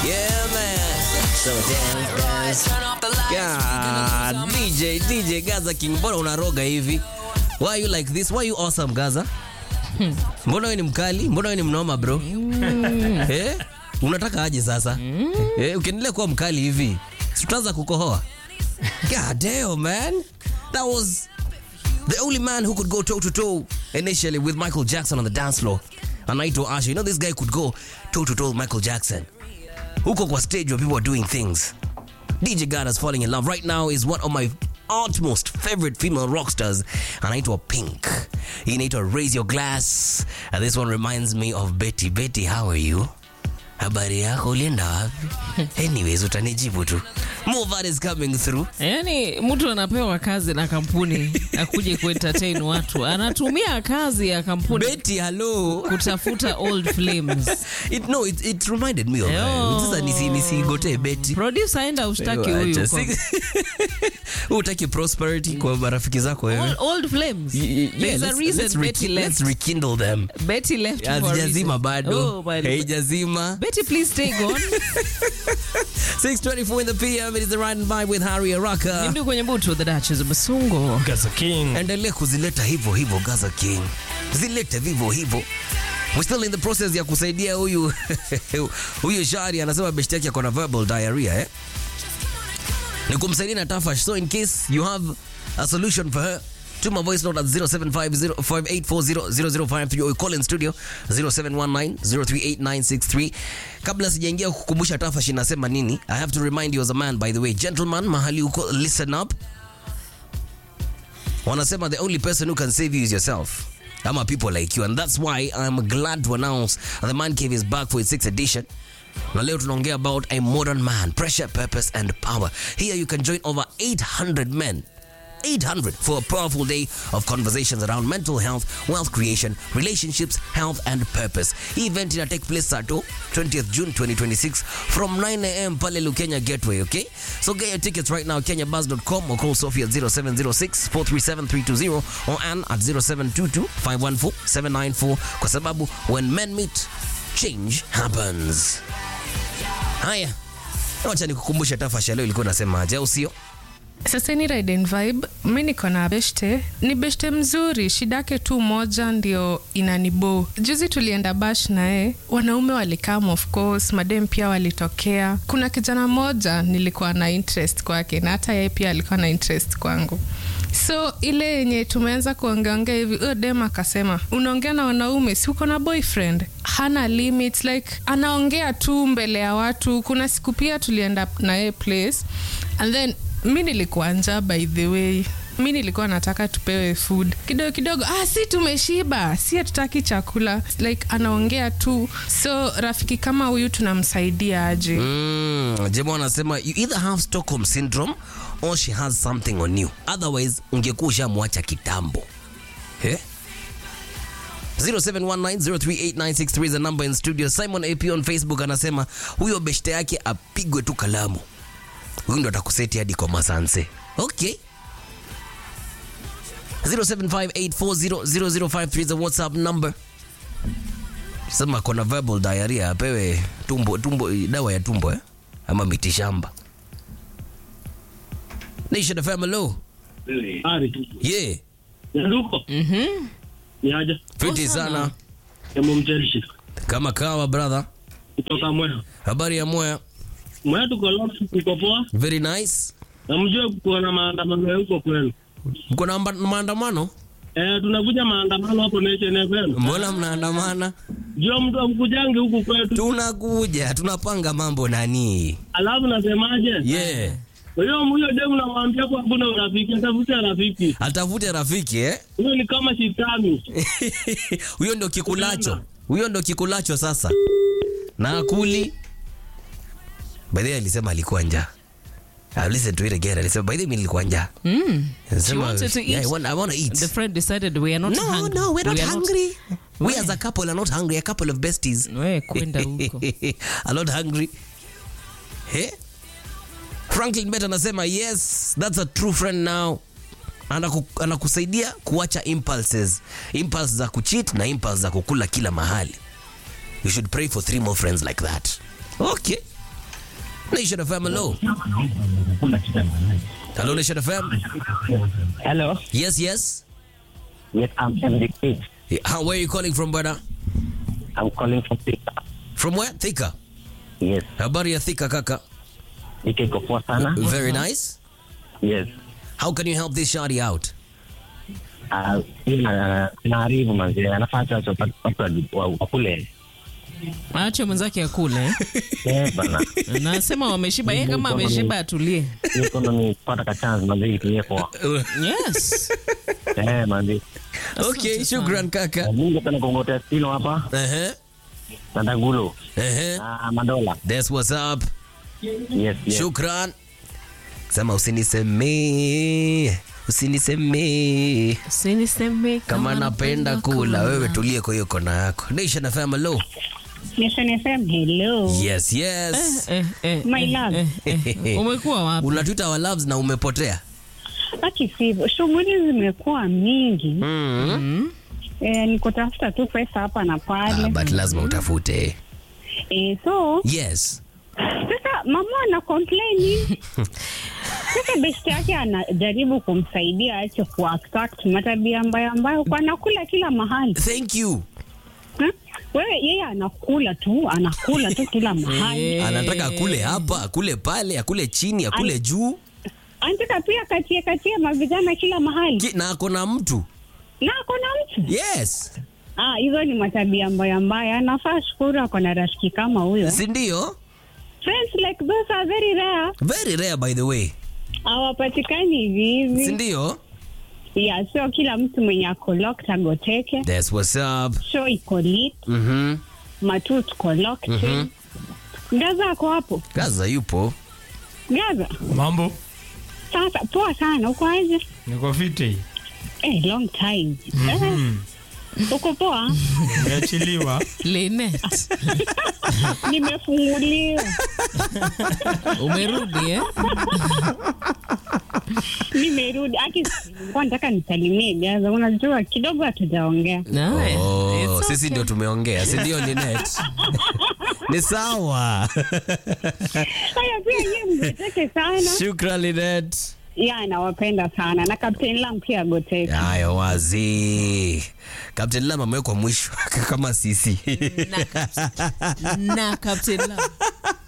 Yeah, man. So dance, dance. God, DJ, DJ Gaza King, mbona unaroga hivi? Why are you like this? Why are you awesome, Gaza? Mbona wewe ni mkali? Mbona wewe ni mnoma bro? Eh? Unataka aje sasa? Eh, ukiendelea kuwa mkali hivi, si tutaanza kukohoa. God damn, man. That was the only man who could go toe to toe initially with Michael Jackson on the dance floor. Anaitwa Asha. You know this guy could go toe to toe with Michael Jackson. Huko kwa stage where people are doing things. DJ Gada's falling in love right now is one of my utmost favorite female rock stars anaitwa Pink. Hii inaitwa Raise Your Glass. And this one reminds me of Betty. Betty, how are you? Habari yako ulienda wapi? Anyways, utanijibu tu. More that is coming through. Yaani mtu anapewa kazi na kampuni akuje kuentertain watu, anatumia kazi ya kampuni Betty, hello. kutafuta old flames. It, no, it, it reminded me of her. Yo. Sasa nisi nisigotee Betty. Producer aenda ushtaki Acha, huyu kwa si- Hutaki prosperity kwa marafiki zako wewe. old, old flames. Y- y- yeah, There's a let's- reason let's Betty reki- left. let's rekindle them. Betty left for a Hazijazima reason. bado. Oh, but- Haijazima. Betty, please stay gone. 624 in the PM. It is the ride and vibe with Harry Araka. Nimdi kwenye butu the Duchess of Basungo. Gaza King. Endelea kuzileta hivyo hivyo Gaza King. Zilete vivyo hivyo. We're still in the process ya kusaidia huyu huyu Shari anasema beshte yake akona verbal diarrhea eh? Ni kumsaidia na Tafash. So in case you have a solution for her tuma voice note at 075058400053 or call in studio 0719038963 kabla sijaingia kukumbusha Tafash inasema nini I have to remind you as a man by the way gentleman mahali uko listen up wanasema the only person who can save you is yourself ama people like you and that's why i'm glad to announce that the man cave is back for its sixth edition na leo tunaongea about a modern man pressure purpose and power here you can join over 800 men 800 for a powerful day of conversations around mental health, wealth creation, relationships, health, and purpose. Hii event ina take place Sato, 20th June 2026 from 9 a.m. pale Lukenya Gateway, okay? So get your tickets right now, kenyabuzz.com or call Sophie at 0706 437 320 or Ann at 0722 514 794 kwa sababu when men meet, change happens. Haya, wacha nikukumbusha tafasha leo ilikuwa nasema aje, au sio? Sasa ni Ride and Vibe, mi niko na beshte, ni beshte mzuri, shida yake tu moja ndio inanibo. Juzi tulienda bash naye, wanaume walikam, of course, madem pia walitokea. Kuna kijana moja nilikuwa na interest kwake na hata yeye pia alikuwa na interest kwangu so ile yenye tumeanza kuongeongea hivi huyo dem akasema unaongea na wanaume si uko na boyfriend hana limits like anaongea tu mbele ya watu kuna siku pia tulienda na yeye place and then mi nilikuwa njaa by the way mi nilikuwa nataka tupewe food kidogo kidogo ah, si tumeshiba si hatutaki chakula like anaongea tu so rafiki kama huyu tunamsaidia aje Mm, Jemo anasema you either have Stockholm syndrome or she has something on you. Otherwise ungekuwa ushamwacha kitambo. Eh? 0719038963 is the number in studio. Simon AP on Facebook anasema huyo beshte yake apigwe tu kalamu. Huyu ndo atakuseti hadi kwa masanse. Okay. 0758400053 is the WhatsApp number. Sema kona verbal diarrhea apewe tumbo, tumbo, dawa ya tumbo eh? ama mitishamba. Nation FM hello. Ari, Yeah, nduko ni aje fiti sana emo mcherishi kama kawa brother. kutoka Mwea. Habari ya moya. Mwea tuko lost, tuko poa, Very nice. na mjue kuko na maandamano ya huko kwenu. Mko na amba- maandamano? Eh, tunakuja maandamano hapo Nation FM. Mbona mnaandamana? Jua mtu amkujange huku kwetu, Tunakuja, tunapanga mambo nani? alafu nasemaje? Yeah. Huyo huyo demu namwambia kwa hakuna urafiki, atafute rafiki. Atafute rafiki eh? Huyo ni kama shetani. Huyo ndo kikulacho. Huyo ndo kikulacho sasa. Na akuli. By the way alisema alikuwa njaa. I listened to it again. Alisema by the way mimi nilikuwa njaa. Mm. Alisema, She wanted to eat. Yeah, I want, I want to eat. The friend decided we are not no, hungry. no, we're not We are hungry. we Why? as a couple are not hungry. A couple of besties. We, kwenda huko. are not hungry. Hey? Franklin Bet anasema yes, that's a true friend now. Anaku, anakusaidia kuacha impulses, impulse za kucheat na impulse za kukula kila mahali. You should pray for three more friends like that. Okay. Nation FM, hello. Hello, Nation FM. Hello. Yes, yes. Yes, I'm MDK. Yeah, How, where are you calling from, brother? I'm calling from Thika. From where? Thika. Yes. Habari ya Thika, kaka. Ike iko poa sana. Very nice. Yes. How can you help this shawty out? Ah, ina naaribu manzi anafanya watu watu wa- wakule. aache mwenzake akule Eh bana. nasema wameshiba ye kama ameshiba atulie Niko na nipata ka chance manzi itie poa. yes Eh manzi. Okay, shukran kaka. Mimi ningependa kuongotea Stino hapa Uh-huh. na Dagulo Uh-huh. na Madola. That's what's up. Yes, yes. Shukran. Sema usinisemee, usinisemee siniseme kama napenda kula. Wewe tulie kwa hiyo kona yako. Nation FM, hello. Nation FM, hello. Yes, yes. eh, eh, My eh, love. eh, eh. umekuwa wapi Unatuita our loves na umepotea. Haki sivyo, shughuli zimekuwa mingi Mm. eh, ni kutafuta tu pesa hapa na Ah, pale but lazima utafute. eh, so Yes. sasa mama ana complain sasa besti yake anajaribu kumsaidia ache kuattract matabia mbaya ambayo kwa anakula kila mahali Thank you. hmm? Wewe yeye anakula tu anakula tu kila mahali Eh. Anataka akule hapa, akule pale, akule chini, akule juu. anataka pia katie katie mavijana kila mahali Ki- Na ako na mtu. na ako na mtu Yes. Ah, hizo ni matabia mbaya mbaya. Anafaa shukuru ako na rafiki kama huyo. Si ndio? Friends like those are very rare. Very rare by the way. Hawapatikani hivi Si hivi. ndio? Yeah, sio kila mtu mwenye ako locked agoteke. That's what's up. Show iko lit, Mhm. matu tuko locked. Gaza ako hapo. Gaza yupo. Gaza. Mambo, Sasa poa sana. Uko aje? niko fiti, Eh, long time. Eh. Uko poa? nimeachiliwa. Linet, Nimefunguliwa. umerudi eh? Nimerudi. Aki nilikuwa nataka nisalimie Gaza. Unajua kidogo hatujaongea. Nice. Oh, It's okay. sisi ndio tumeongea, si ndio Linet? Ni sawa. Haya pia yeye mgoteke sana. Shukran Linet. ya nawapenda sana na Captain Lam pia agoteke. Haya wazi. Captain Lam amewekwa mwisho kama sisi. na, na Captain Love.